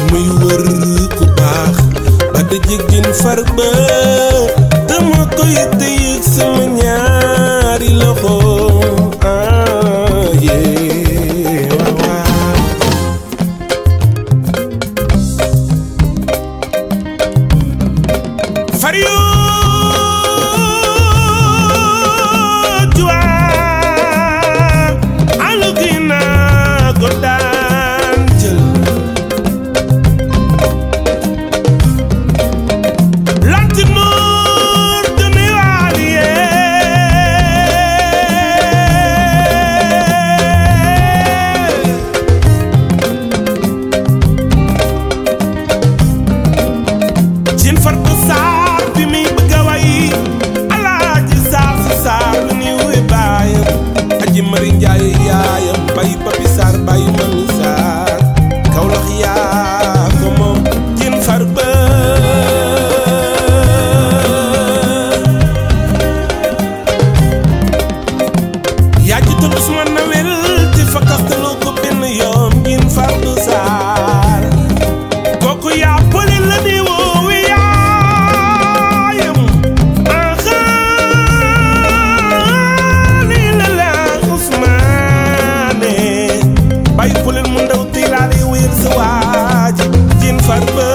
muy wër ku baax ba dajeg jën far ba dama koy tëyëg sama ñaari loxo ah yee waaw waaw far yoo juwaa alu gi naa ko daan jël Lantinoor de Miwaaliye jin fardu saar bi muy bëgg a way alaaji saar si saar lu ni wuy baayam aji mari njaay yaayam bay papi saar bay mami saar kawlax yaa ko moom jin far ba yaa ji tudd Usmaan Nawel ci fa kastaloo ko benn yoon jin fardu saar kooku yaa pëli la di woowi yaayam axaani la la Usmaane bàyyi pëlel mu ndaw tiiraale wéer sa waaji jin far ba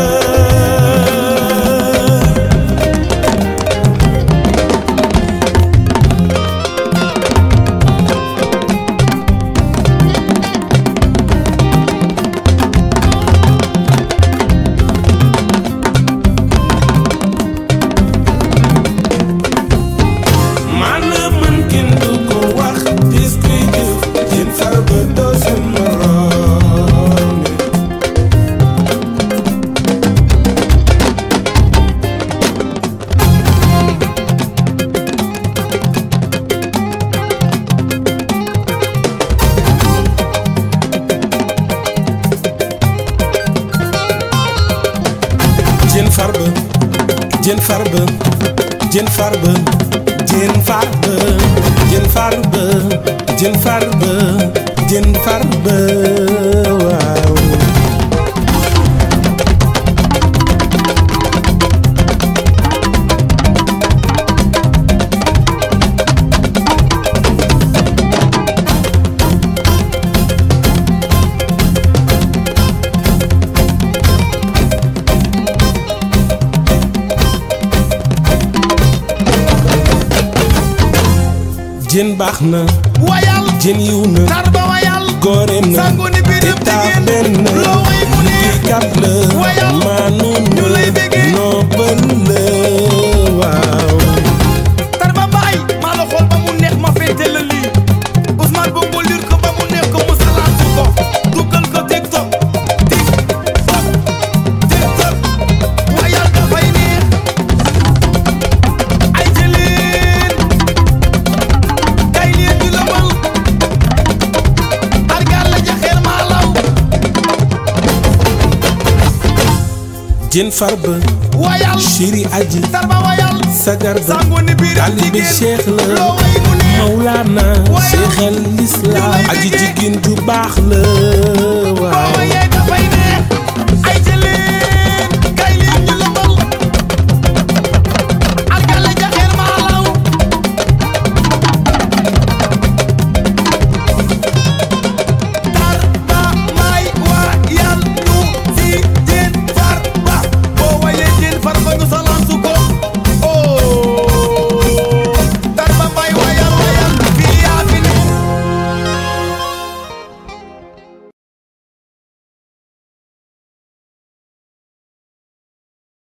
maanaam man kenn du ko wax dis kuy jëf jën far ba doo seen moroom jën far ba jën far ba jën far ba jën far ba jën far ba jën far ba jën far ba waaw jën baax na wayal jën yiw na tarba wayal góore na sangu ni biir te taa benn loo way mu ne kat la Wayal. maanu Ñu lay béggee. noppal la waaw tarba mbaay maa la xool ba mu neex ma féete la lii Ousmane Bongo lir ko ba mu neex ko mu salaatu ko dugal ko TikTok TikTok TikTok wayal dafay neex ay jëleen kay leen di la mal argal la jaxeer maa law jën farba wayal chéri aji tarba wayal sagar ba sangu ni biir taalibe cheikh la loo way mu neex Mawlana Wayal. cheikh al islam Ñu lay aji béggee. jigéen ju baax la